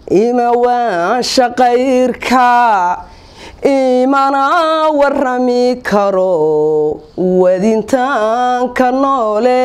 ima waan shaqayrka imana warami karo wadintaanka noole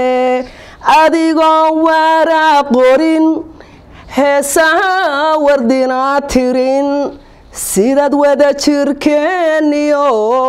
adigoo waraa qorin heesaha wardinaa tirin sidaad wada jirkeeniyo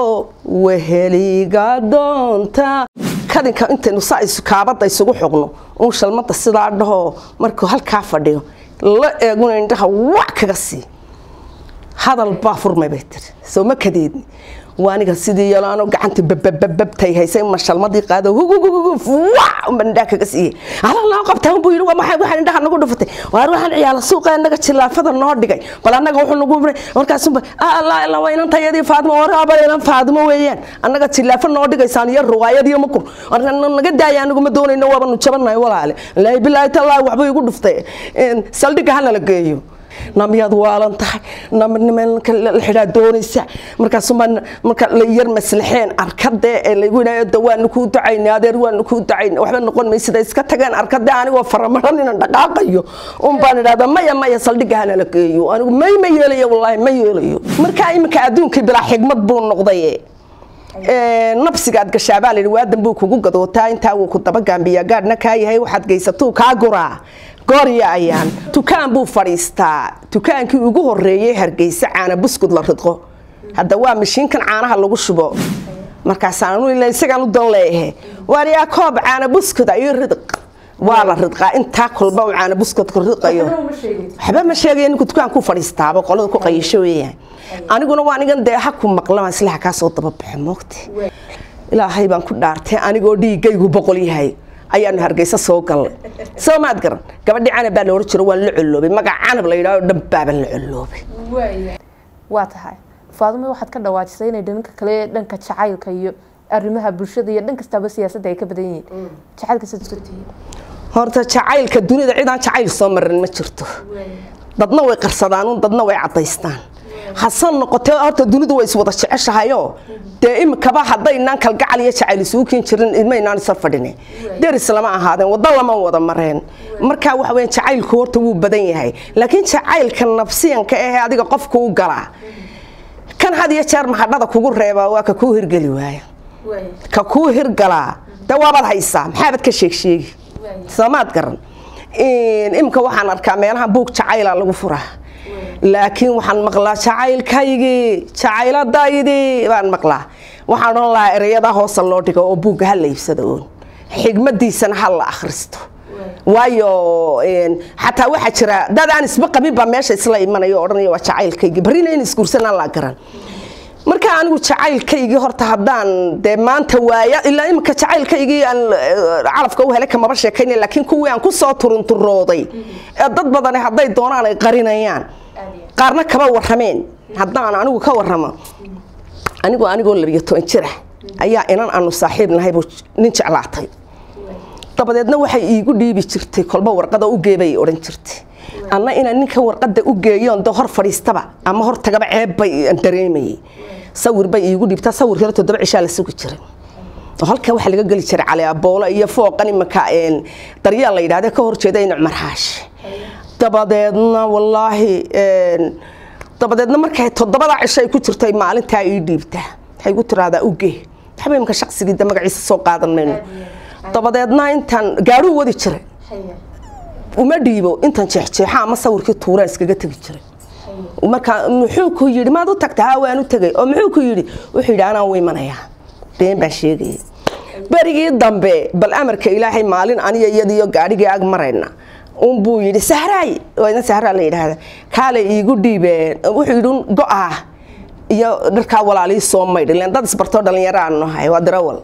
weheliga doonta kadinka intaynu saa kaabada isugu xogno uun shalmada sidaa dhaho markuu halkaa fadhiyo la eeguna indhaha wac kaga sii hadal baa furmay bay tiri soo ma kadeedni waa aniga sidii yalaano gacanta bababababtay haysay ma shalmadii qaado huguguguf wac unba indhaha kaga siiyey ala loo qabtaa unbuu yidhi waa maxay waxaan indhaha nagu dhufatay waar waxaan ciyaala suuqa annaga jilaafada noo dhigay bal annaga wuxuu nagu markaasunba allah ila waa inan tayadii faadimo waraaba inan faadimo weeyaan annaga jilaafa noo dhigaysaan iyo ruwaayad iyo makur naga daaya aniguma doonayno waabanu jabanahay walaale laahi bilaahi tallaahi waxbuu igu dhuftay saldhigga hanala geeyo namiyaad waalan tahay namnimanka la xidhaa doonaysa markaasuma marka la yar maslaxeen arkadee ee lagu yidhaahdo waanu kuu ducaynay adeer waanu kuu ducaynay waxba noqon maysida iska tageen arkadee anigoo faramaran inaan dhaqaaqayo un baan idhahda maya maya saldhigga hana la geeyo anigu may ma yeelayo wallaahi ma yeelayo markaa iminka adduunkii bilaa xigmad buu noqday nabsigaad gashaabaa layidhi waadan buu kugu gadootaa intaa wuu ku daba gaambiyaa gaadhna kaa yahay waxaad geysatuu kaa guraa goorya ayaan dukaan buu fadhiistaa dukaankii ugu horeeyey hargeysa caana buskud la ridqo hadda waa mashiinkan caanaha lagu shubo markaasaan ila isagaan u dan leeyahay waaryaa koob caana buskud ayo ridq waa la ridqaa intaa kolba uu caana buskudku ridqayo waxba ma sheegaya ninku dukaankuu fadhiistaaba qolada ku qayasho weeyaan aniguna waa anigan dee ha ku maqlama islaha kaa soo dababaxo moogta ilaahay baan ku dhaartay anigoo dhiigaygu boqol yahay ayaanu hargeysa soo galnay soo maad garan gabadhi canab baa la ohan jiro waan la colloobay magac canab la yidhahdo dhan baaban la colloobay waa tahay faadumo waxaad ka dhawaajisay inay dhanka kale dhanka jacaylka iyo arrimaha bulshada iyo dhan kastaaba siyaasadda ay ka badan yihiin jacaylka sidaad isku tihiin horta jacaylka dunida cidaan jacayl soo marin ma jirto dadna way qarsadaan dadna way cadaystaan hasan noqotee horta dunidu way iswada jeceshahayoo dee imikaba haddaynaan kalgacal iyo jacayl isugu keen jirin idmaynaan isa fadhine deris lama ahaadeen waddo lama wada mareen markaa waxa weya jacaylku horta wuu badan yahay laakiin jacaylka nafsiyanka ahee adiga qofku u galaa kan had iyo jeer mahadhada kugu reebaa waa ka kuu hirgeli waaya ka kuu hirgalaa dee waabaad haysaa maxaabad ka sheegsheegi soomaad garan imika waxaan arkaa meelaha buug jacayla lagu furaa laakiin waxaan maqlaa jacaylkaygii jacayladaydi baan maqlaa waxaan odhan lahaa erayadaa hoosa loo dhigo oo buugga ha la iibsado oon xigmadiisana ha la akhristo waayo xataa waxaa jira dad aan isba qabin baa meesha isla imanayo odhanaya waa jacaylkaygii barrina in isguursanaan la garan marka anigu jacaylkaygii horta haddaan dee maanta waaya ilaa iminka jacaylkaygii aan calafka u helay kamaba sheekayna laakiin kuwii aan kusoo turunturooday ee dad badani hadday doonaan ay qarinayaan qaarna kaba warameen haddaan anigu ka waramo anigu anigoo labiyo toban jir ah ayaa inan aanu saaxiib nahay buu nin jeclaatay dabadeedna waxay iigu dhiibi jirtay kolba warqada u geebay odhan jirtay anna inaan ninka warqada u geeyoon de hor fadhiistaba ama hor tagaba ceeb bay dareemayay sawir bay iigu dhiibtaa sawirkana toddoba cishaa la sugi jiray oo halka waxaa laga geli jiray cali aboolo iyo fooqan imanka daryaal la yidhahda ka horjeeda in cumar xaashi dabadeedna wallaahi dabadeedna markay toddobada cisho ay ku jirtay maalintaa ii dhiibtaa waxay igu tiraahdaa ugee waxba imanka shaqsigii de magaciisa soo qaadan mayno dabadeedna intaan gaadhuu wadi jiray uma dhiibo intan jeexjeexa ama sawirkii tuuraan iskaga tegi jiray markaa muxuu ku yidhi maad u tagta haa waan u tegay oo muxuu ku yidhi wuxuu yidhi anaan u imanayaa been baan sheegaya berigii dambe bal amarka ilaahay maalin aniga iyadiyo gaadhigii ag marayna unbuu yidhi sahraay waana sahraa la yidhaahda kaale iigu dhiibeen wuxuu yidhi go-ah iyo dharkaa walaalii soo maydh len dad isbartoo dhalinyaro aan nahay waa darawal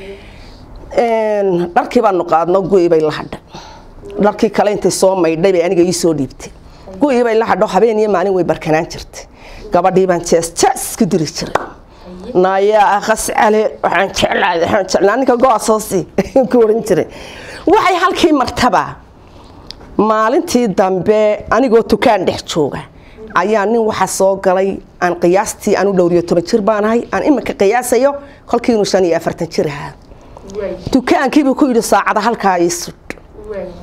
dharkii baanu qaadno gu'i bay la hadha dharkii kale intay soo maydhay bay aniga ii soo dhiibtay gu'ii bay la hadho habeen iyo maalin way barkanaan jirtay gabadhii baan jees jees ku diri jiray naayaa akas cale waxaan jeclahay waxaan jeclaa ninka go-a soosi ku oran jiray waxay halkii martaba maalintii dambe anigoo tukaan dhex jooga ayaa nin waxa soo galay aan qiyaastii aan u dhowriyo toban jir baanahay aan iminka qiyaasayo kolkii inuu shan iyo afartan jir ahaa dukaankiibuu ku yidhi saacada halkaa ii sudh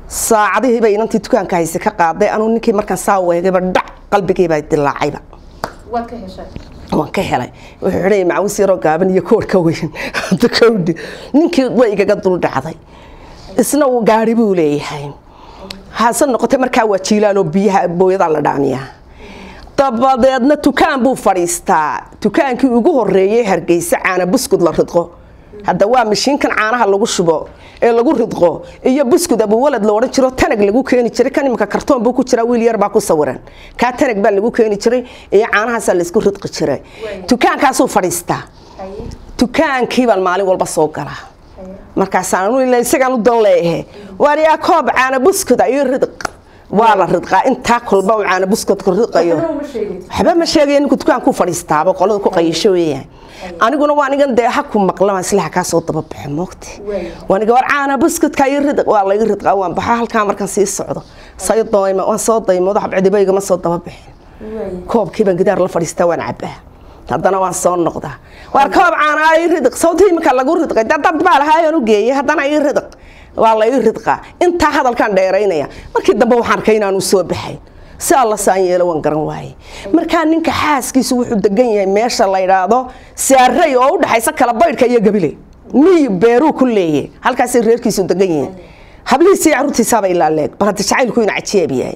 saacadihii bay inantii dukaanka hayse ka qaaday anuu ninkii markaan saa weegayba dhac qalbigiibaa dilaacayba waad ka heshay waan ka helay wuxuu xidhaya macawis yaroo gaaban iyo koor ka weyn kowdhi ninkii way igaga dul dhacday isna uu gaari buu leeyahay hase noqotay markaa waa jiilaaloo biyaha booyadaa la dhaamiyaa dabadeedna dukaan buu fadhiistaa dukaankii ugu horeeyey hargeysa caana buskud la ridqo hadda waa mashiinkan caanaha lagu shubo ee lagu ridqo iyo buskud abuwalad la odhan jiro tanag lagu keeni jiray kan imika kartoon buu ku jiraa wiil yar baa ku sawiran kaa tanag baa lagu keeni jiray iyo caanahaasaa laysku ridqi jiray dukaankaasuu fadhiistaa dukaankii baan maalin walba soo galaa markaasaan isagaan u dan leeyahe waariyaa koob caana buskuda iyo ridq waa la ridqaa intaa kolba uu caana buskudka ridqayo waxba ma sheegaya ninku dukaankuu fadhiistaaba qolada ku qayasho weeyaan aniguna waa anigan dee ha ku maqlamaan islaha kaa soo dababaxo moogti waaniga war caana buskudka iyo ridq waa laga ridqaa waan baxa halkaa markaan sii socdo say dayma waan soo daymoodo xabcidiba igama soo dababixin koobkii baan gidaar la fadhiistaa waan cabaa haddana waan soo noqdaa waar koob caana ii ridq sawtii imika lagu ridqay dad dad baa lahaayaan u geeyay haddana ii ridq waa la ii ridqaa intaa hadalkaan dheeraynaya markii dambe waxaan arkay inaanu soo baxay si alla saan yeelo waan garan waaye markaa ninka xaaskiisu wuxuu degan yahay meesha la yidhaahdo saarey oo u dhexaysa kala baydhka iyo gabile miy beeruu ku leeye halkaasay reerkiisu degan yihiin hablihiisii caruurtiisaaba ilaa leeg bal hadda jacaylku ina cajeeb yahay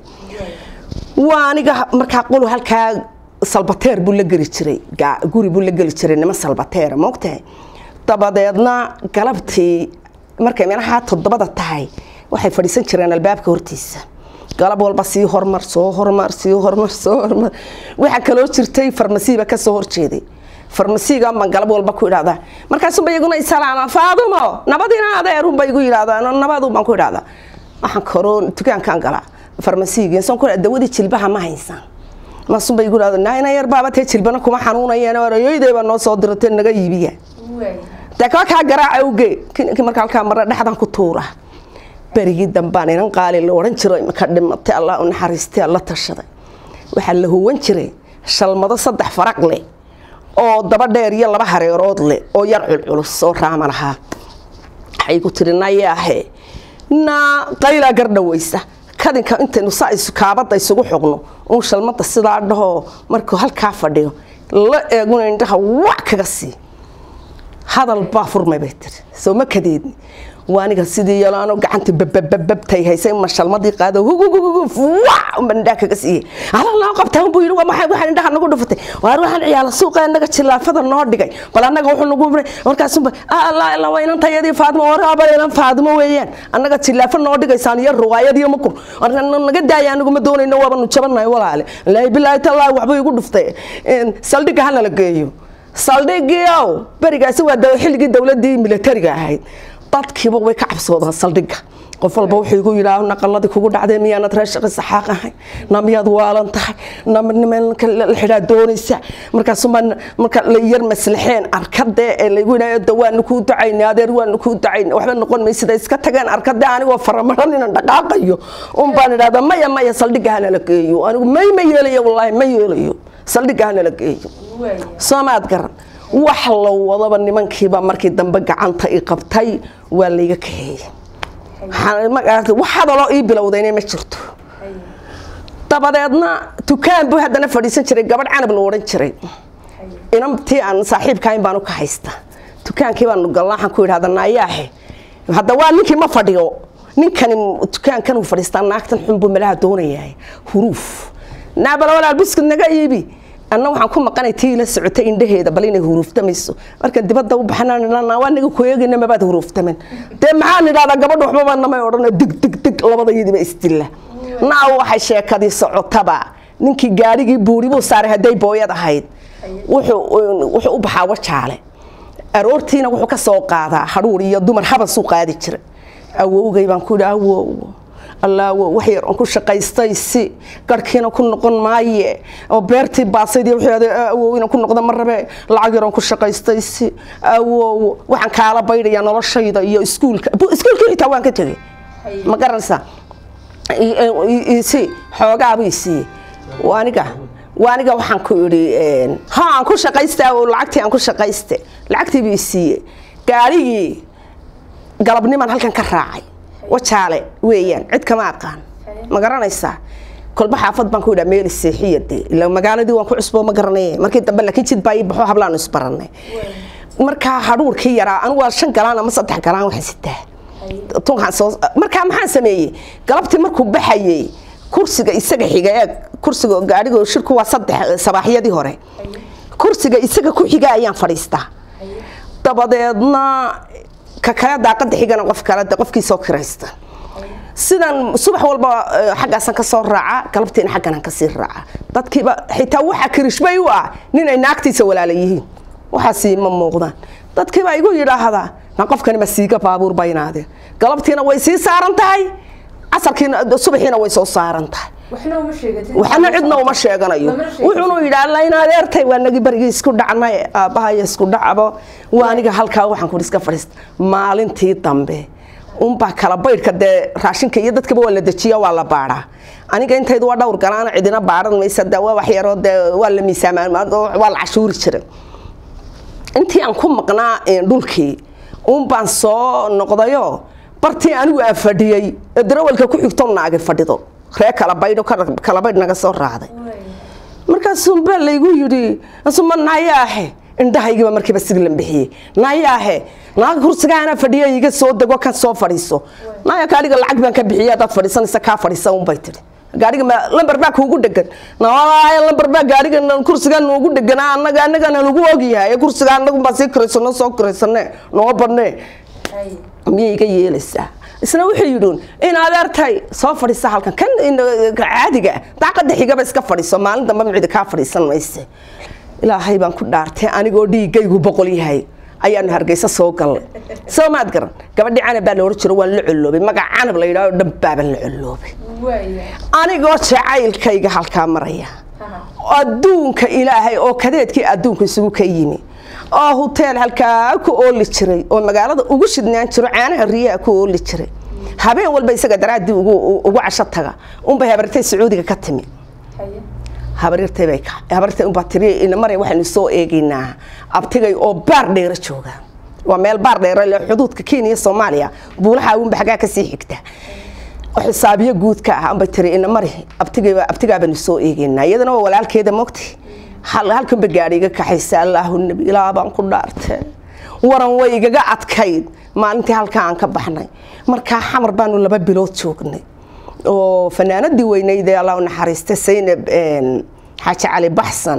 waa aniga markaa qolu halkaa salbateer buu la geli jiray guri buu la geli jiray nima salbateera moogtahay dabadeedna galabtii markay meelaha toddobada tahay waxay fadhiisan jireen albaabka hortiisa galab walba sii hormar soo hormar sii hormar soo hormar waxaa kaloo jirtay farmasiiba ka soo horjeeday farmasiiga baan galab walba ku idhahdaa markaasuba iyaguna isalaama faadumo nabadina adeerunba igu yidhahdaa nabadu baan ku idhahdaa waxaan koroo dukaankaan galaa farmasiigii soon ku dawadii jilbaha ma haysaan maasunba igu idhahda naina yar baaba tee jilbana kuma xanuunayeen orayoydayba noo soo diratay naga iibiya dee kaba kaa garaaca uge marka halkaa marna dhexdan ku tuura berigii dambaan inan qaali la odhan jiro imaka dhimatay allah u naxariistay alla tashaday waxaa la huwan jiray shalmado saddex faraq leh oo daba dheer iyo laba hareerood leh oo yar culculus oo raama lahaa waxay ku tiri nayaahe naa qaylaa gardhawaysa kadinka intaynu saa kaabada isugu xogno uun shalmada sidaa dhahoo markuu halkaa fadhiyo la eeguna indhaha wac kaga sii hadal baa furmay bay tiri soo ma kadeedni waa aniga sidii yalaano gacanta bababababtay haysay ma shalmadii qaado huguguguf wac unba indhaha kaga siiyey ala loo qabtaa unbuu yidhi waa maxay waxaan indhaha nagu dhufatay waar waxaan ciyaala suuqa annaga jilaafada noo dhigay bal annaga wuxuu nagu bray markaasunba allah ila waa inan tayadii faadimo waraaba inan faadimo weeyaan annaga jilaafa noo dhigaysaan iyo ruwaayad iyo makur naga daaya anigu ma doonayno waabanu jabanahay walaale laahi bilaahi tallaahi waxbuu igu dhuftay saldhigga ha nala geeyo saldhigiow berigaasi waa xilligii dowladii militariga ahayd dadkiiba way ka cabsoodaan saldhigga qof walba wuxuu igu yidhaah naqaladii kugu dhacday miyaanad reer shaqi saxaaq ahay na miyaad waalan tahay nnimanka la xidhaa doonaysa markaasuma marka la yar maslaxeen arkadee ee laygu yidhaah waanu kuu ducaynay adeer waanu kuu ducaynay waxba noqon maysida iska tageen arkadee anigoo faramaran inan dhaqaaqayo un baan idhahdaa maya maya saldhigga hanala geeyo anigu may ma yeelayo wallaahi ma yeelayo saldhigga hanala geeyo soomaad garan wax la wadaba nimankiiba markii dambe gacanta i qabtay waa layga kaheeyey wax hadaloo ii bilowdayna ma jirto dabadeedna dukaan buu haddana fadhiisan jiray gabadh canab la odhan jiray inantii aan saaxiibkahayn baanu ka haysta dukaankii baanu galna waxaan ku idhahda naayaahe hadda waa ninkii ma fadhiyo ninkani dukaankan uu fadhiistaa naagtan xun buu malaha doonayahay huruuf naabala walaal buskud naga iibi anna waxaan ku maqanay tii ila socotay indhaheeda bal inay huruuftamayso marka dibadda u baxnaa waa naga ku eegayna mabaad huruuftamen dee maxaan idhahdaa gabadha waxbaba namay odhana dig dig dig labadayadiiba isdilla naa waxay sheekadii socotaba ninkii gaarigii buuri buu saaray hadday booyad ahayd wuxuu u baxaa wajaale aroortiina wuxuu ka soo qaadaa hadhuur iyo dumar habasuu qaadi jira awowgay baan ku idhi awow allaawo wax yar oon ku shaqaystay si garhkiina ku noqon maaye oo beertii baasayd iyo wixii awowina ku noqda ma rabe lacag yar oon ku shaqaystay si awow waxaan kaala baydhayaa noloshayda iyo iskuulka iskuulkii xitaa waan ka tegay ma garanaysaa si xoogaabuu isiiyey aniga waaniga waxaan ku idhi ha aan ku shaqaysta lacagtii aan ku shaqayste lacagtii buu isiiyey gaarigii galabniman halkan ka raacay wajaale weeyaan cid kama aqaan ma garanaysaa kolba xaafad baan ku yidhaa meel seexiya dee ila magaaladii waan ku cusboo ma garanay markii dambe laakiin jid baa ii baxo hablaanu isbaranay markaa hadhuurkii yaraa anigu waa shan galaan ama saddex galaan waxaan sitaa tunkaan soo markaa maxaan sameeyey galabtii markuu baxayey kursiga isaga xiga ee kursiga gaadhiga shirku waa saddex sabaaxyadii hore kursiga isaga ku xiga ayaan fadhiistaa dabadeedna ka kale daaqada xigana qof kale de qofkii soo kiraysta sidan subax walba xaggaasan kasoo raaca galabtiina xagganan kasii raaca dadkiiba xitaa waxa kirishbay u ah nin ay naagtiisa walaala yihiin waxaasi ma muuqdaan dadkiibaa igu yidhaahdaa na qofkani ma siiga baabuur baynaadeen galabtiina way sii saaran tahay casarkiina subaxiina way soo saaran tahay waxna cidna uma sheeganayo wuxuunu yidhaa layn adeertay waa nagi barigii isku dhacnay aabbahay isku dhacbo waa aniga halkaa waxaan ku iska fadhiista maalintii dambe unbaa kala baydhka dee raashinka iyo dadkaba waa la dejiya waa la baadhaa aniga intaydu waa dhowr galaana cidina baadhan maysa de waa waxyaroo dee waa la miisaamaa waa la cashuuri jira intii aan ku maqnaa dhulkii unbaan soo noqdayo bartii anigu aan fadhiyey ee darawalka ku xigto naagi fadhido ree kala baydho kala baydh naga soo raacday markaasuunbaa laygu yidhi asuma nayaahe indhahaygiiba markiiba siglan bixiyey nayaahe naaga kursigaana fadhiya iga soo dego kan soo fadhiiso naya gaadhiga lacag baan ka bixiya hadaad fadhiisanaysa kaa fadhiisa unbay tihi gaadhiga ma lambar baa kuugu dhegan naaya lambar baa gaadhiga kursigaa noogu dheganaa annaga annagana lagu ogyahay kursiga annagunbaa sii kiraysano soo kiraysane noo badne miyay iga yeelaysaa isna wuxuu yidhi in adeertay soo fadhiisa halkan kan caadiga daaqada xigaba iska fadhiiso maalin dambe micidi kaa fadhiisan mayse ilaahay baan ku dhaartay anigoo dhiigaygu boqol yahay ayaanu hargeysa soo galnay soo maad garan gabadhi canab baa la ohan jiro waan la colloobay magac canab la yidhahdo dhan baaban la colloobay anigoo jacaylkayga halkaa maraya adduunka ilaahay oo kadeedkii adduunka isugu ka yimi oo huteel halkaa ku ooli jiray oo magaalada ugu shidnaan jiro caanaha riyaha ku ooli jiray habeen walba isaga daraaddii ugu casho taga unbay habartay sacuudiga ka timi habaryartay habartay unbaa tiri inamare waxaynu soo eegaynaa abtigay oo baar dheero jooga waa meel baar dheero le xuduudka kenya soomaaliya buulaha unba xaggaa kasii xigta xisaabiyo guudka ah unbay tiri inamare abtigay abtigaabaynu soo eegaynaa iyadana waa walaalkeeda mogti halkanba gaadhi iga kaxaysa allaahu nabi ilaa baan ku dhaartee waran way igaga adkayd maalintii halkaa aan ka baxnay markaa xamar baanu laba bilood joognay oo fanaanadii weyneyd ee allah naxariista saynab xaaji cali baxsan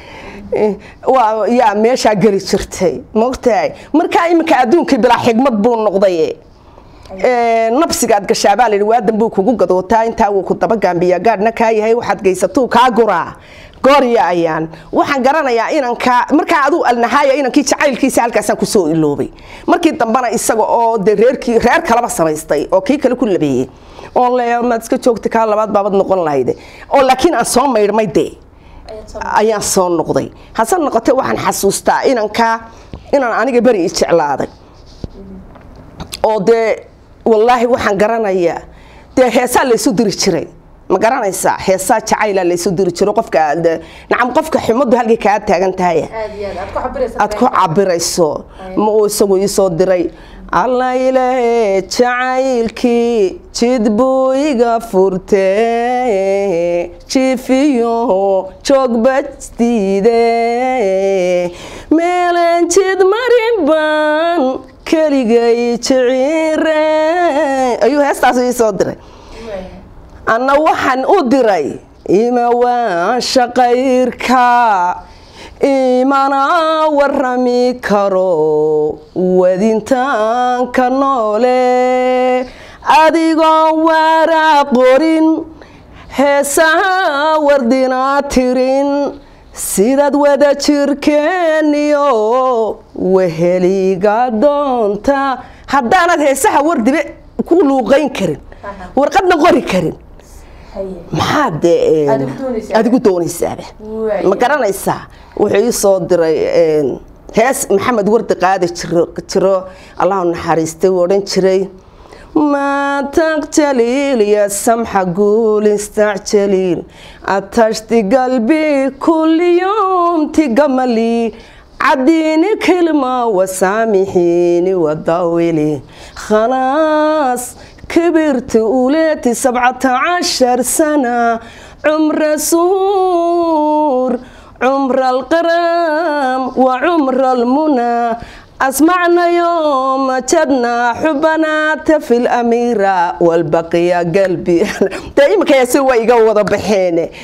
yaa meeshaa geli jirtay mogtahay markaa iminka adduunkii bilaa xigmad buu noqday nabsigaad gashaabaa layidhi waadan buu kugu gadootaa intaa wuu ku daba gaambiyaa gaadhna kaa yahay waxaad geysatuu kaa guraa goorya ayaan waxaan garanayaa inanka markaa aduu alnahaaya inankii jacaylkiisa halkaasaan kusoo iloobay markii dambena isaga oo de reerkii reer kalaba samaystay oo kii kale ku labeeyey oo le maad iska joogta kaa labaad baabad noqon lahayde oo laakiin aan soo maydhmay dee ayaan soo noqday hase noqotay waxaan xasuustaa inankaa inaan aniga beri i jeclaaday oo dee wallaahi waxaan garanayaa dee heesaa laysu diri jiray ma garanaysaa heesaa jacayla laysu diri jiro qofka nacam qofka xumadu halkay kaa taagan tahay aad ku cabirayso ma uu isagu iisoo diray alla ilaahe jacaylkii jid buu iga furtee jifiyo joogbastiide meelan jid marin baan keligay jiciire ayuu heestaas iisoo diray anna waxaan u diray ima waan shaqayrka imana warami karo wadintaanka noole adigoo waraa qorin heesaha wardina tirin sidaad wada jirkeeniyo weheliga doonta haddaanad heesaha wardibe ku luuqayn karin warqadna qori karin maxaa dee adigu doonaysaaba ma garanaysaa wuxuu ii soo diray hees maxamed wardi qaadi jiro allahu naxariistay uu odhan jiray ما تقتليل يا سمحة قول استعجليل أتشت قلبي كل يوم تقملي عديني كلمة وسامحيني وضاولي خلاص كبرت وليتي سبعة عشر سنة عمر سور عمر القرام وعمر المنى أسمعنا يوم جدنا حبنا تفي الأميرة والبقية قلبي دائما كيسوى يقوض بحيني